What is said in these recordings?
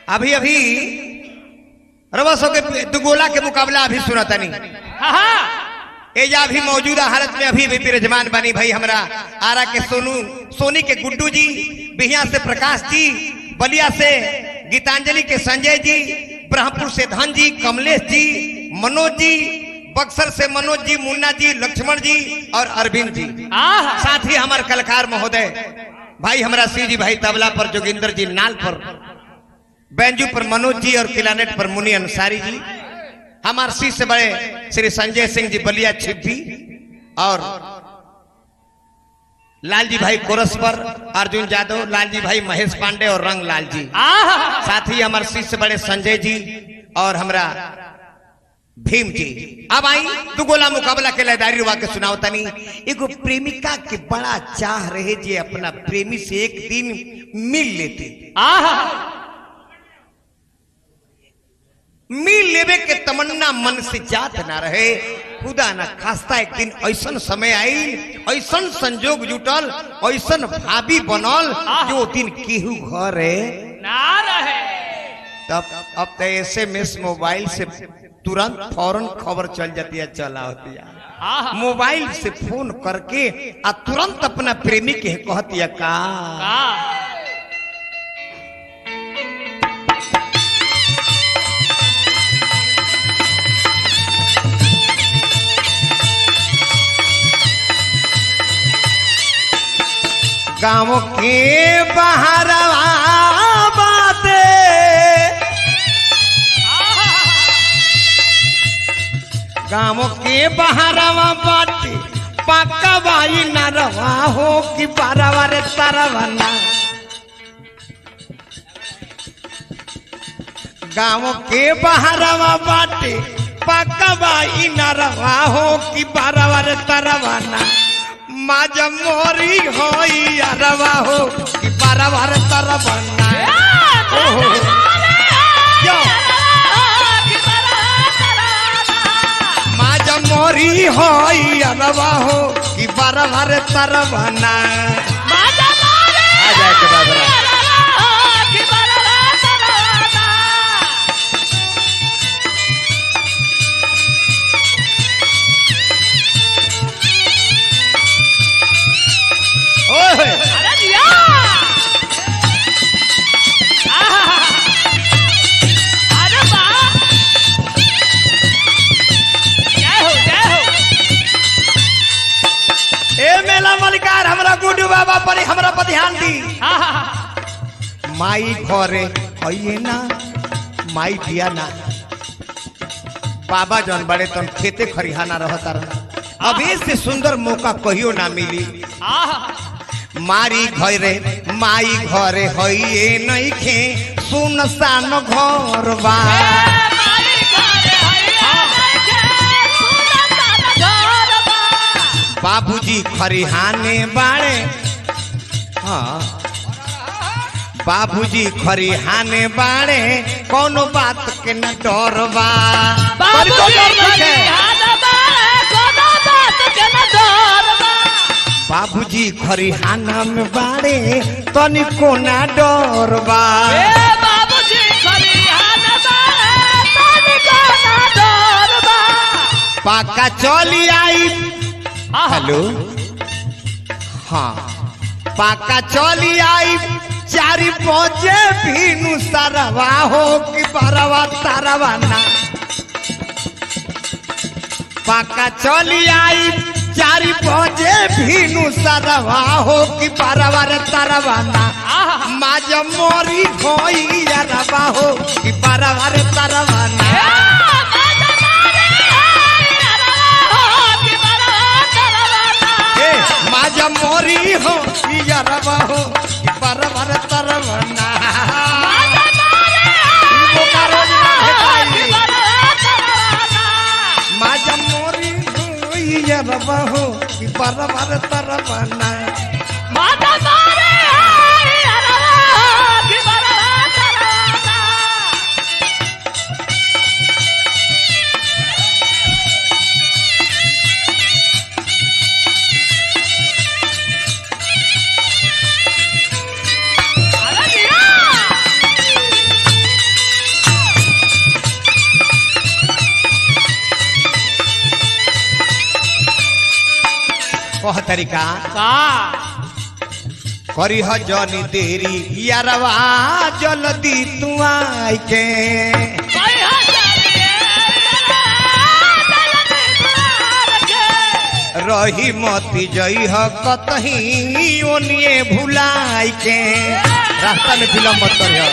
अभी अभी रवसों के दुगोला के मुकाबला अभी सुना तनी हाँ हाँ एजा अभी मौजूदा हालत में अभी भी विराजमान बनी भाई हमरा आरा के सोनू सोनी के गुड्डू जी बिहिया से प्रकाश जी बलिया से गीतांजलि के संजय जी ब्रह्मपुर से धन जी कमलेश जी मनोज जी बक्सर से मनोज जी मुन्ना जी लक्ष्मण जी और अरविंद जी आहा साथ ही हमारे कलाकार महोदय भाई हमारा सी जी भाई तबला पर जोगिंदर जी नाल पर बैंजू पर मनोज जी और किलानेट पर मुनि अंसारी जी हमारे सी से बड़े श्री संजय सिंह जी बलिया छिप्पी और लालजी भाई कोरस पर अर्जुन यादव लालजी भाई महेश पांडे और रंग लाल जी आहा साथ ही हमारे सी से बड़े संजय जी और हमरा भीम जी अब आई दू गोला मुकाबला के लयदारी रुआ के सुनाओ तनी एगो प्रेमिका के बड़ा चाह रहे जे अपना प्रेमी से एक दिन मिल लेते आहा मिल लेवे के तमन्ना मन से जात ना रहे खुदा ना खास्ता एक दिन ऐसन समय आई ऐसन संजोग जुटल ऐसन भाभी बनल जो दिन केहू घर है ना रहे तब अब तो एस एम एस मोबाइल से तुरंत फौरन खबर चल जाती है चला होती है आहा मोबाइल से फोन करके आ तुरंत अपना प्रेमी के कहती है का का गाँव के बाहर बाते गाँव के बाहर बाटे पक्का बाई न रवा हो कि बारवा रे तरवना गाँव के बाहरवा बाटे पक्का बाई न रवा हो कि बारवा रे तरवना माज मोरी होई अरवा हो कि बारवा रे तरवना ओहो यो माज मोरी होई अरवा हो कि बारवा रे तरवना आ जाए के बाबरा ओए अरे दिया आहा अरे वाह जय हो जय हो ए मेला मलिकार हमरा गुड्डू बाबा पर हमरा पर ध्यान दी आहा माई घरे आइए ना माई दिया ना बाबा जौन बड़े तन खेते खरिहाना रहता रहा अब से सुंदर मौका कहियो ना मिली आहा मारी घरे माई घरे हइए नहीं खे सुनसान घर बा बाबूजी खरिहाने बाड़े हाँ बाबूजी खरिहाने बाड़े कोनो बात के न डर बा पर को डर नइखे। बाबूजी खरिहाना में बाड़े तनिको ना डर बा पाका चली आई हेलो हाँ पाका चली आई चारी पहुंचे भीनु सरवा हो कि बरवा तरवा ना पाका चली आई चारी पहुंचे भीनु सरवा हो कि बरवा रे तरवा ना माज मोरी होई अरवा हो कि बरवा रे तरवा ना ए माज मोरी हो कि अरवा हो कि बरवा रे तरवा ना बोकारो ना भेटाई। माझ्या मोरी होई अरवा हो कि बरवा रे तरवा ना तरीका का करी ह जनी देरी यारवा जल्दी तू आई के भाई हो जाए रही मती जई ह कतही ओनिए भुलाई के रास्ता में विलम्ब मत करियो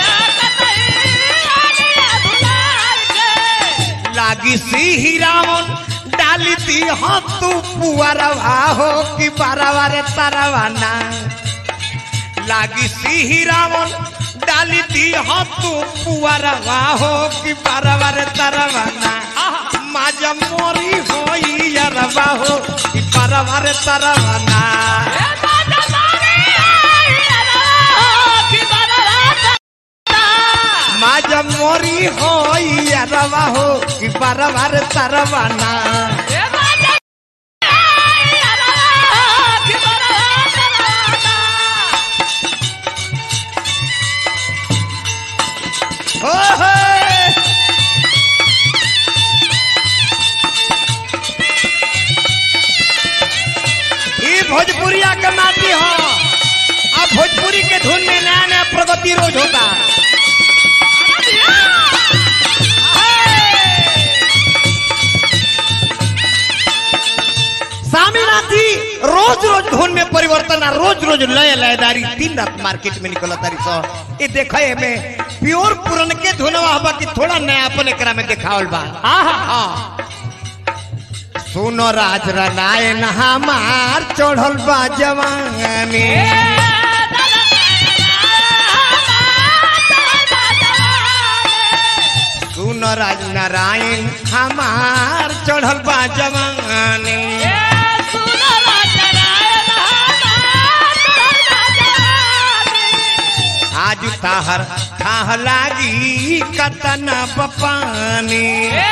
लागी सी रावण डाली दी हो तू पुअरवा हो कि बारवा रे तारवा ना लागी सी रावण डाली दी हो तू पुअरवा हो कि बारवा रे तारवा ना माजा मोरी होई यारवा हो कि बारवा रे तारवा ना माजा मोरी होई यारवा हो कि बारवा रे तारवा ना हो हो ई भोजपुरिया के माटी हो अब भोजपुरी के धुन में नया नया प्रगति रोज होता स्वामीनाथ जी रोज रोज धुन में परिवर्तन आ रोज रोज लय लयदारी दिन रात मार्केट में निकल तारी सो ये देखे में प्योर पुरन के धुनवा हवा कि थोड़ा नया अपन एकरा में देखावल बा हाँ सुनो राज रनायन हमार चढ़ल बा जवानी सुनो राज नारायण हमार चढ़ल बा जवानी आज ताहर खाह लागी कतना बपानी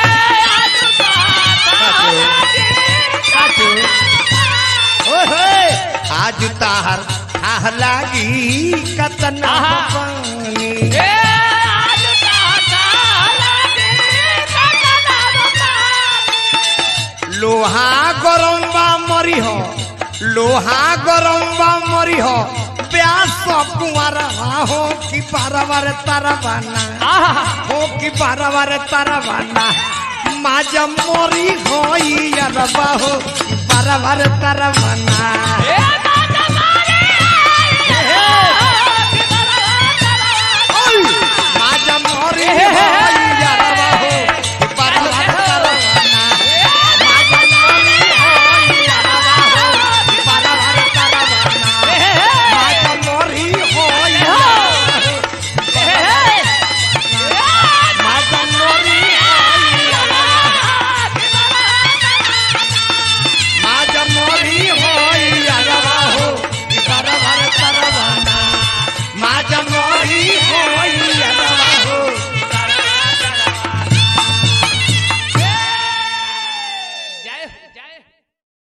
ओहे आज ताहर खाह लागी कतना बपानी लोहा गरम बा मरी हो लोहा गरम बा मरी हो प्यास कुमार हो कि बारवार तारा बाना हो कि बारवार तारा बाना माजा मोरी होई अरबा हो बारवार तारा बाना ए